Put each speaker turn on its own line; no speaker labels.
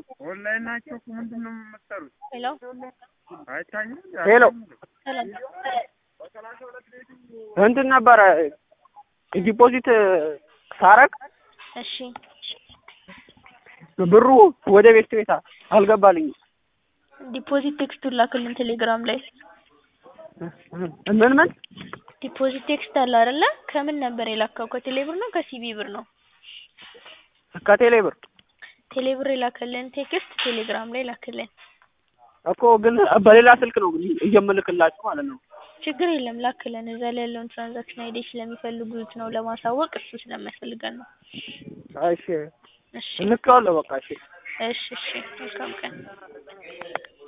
ኦንላይን ናቸው እኮ ምንድን ነው የምትሰሩት?
ሄሎ
አይታኝም?
ሄሎ
ሰላም
እንትን ነበረ ዲፖዚት ሳረግ
እሺ
ብሩ ወደ ቤት ቤት አልገባልኝም።
ዲፖዚት ቴክስቱን ላክልን ቴሌግራም ላይ
ምን ምን
ዲፖዚት ቴክስት አለ አይደለ ከምን ነበር የላከው ከቴሌ ብር ነው ከሲቢ ብር ነው
ከቴሌ ብር
ቴሌ ብር የላከልን ቴክስት ቴሌግራም ላይ ላክልን
እኮ ግን በሌላ ስልክ ነው ግን እየምልክላችሁ ማለት ነው።
ችግር የለም ላክልን እዛ ላይ ያለውን ትራንዛክሽን አይዲ ስለሚፈልጉት ነው ለማሳወቅ እሱ ስለሚያስፈልገን ነው
እሺ
እሺ
ልኬዋለሁ በቃ እሺ
እሺ እሺ መልካም ቀን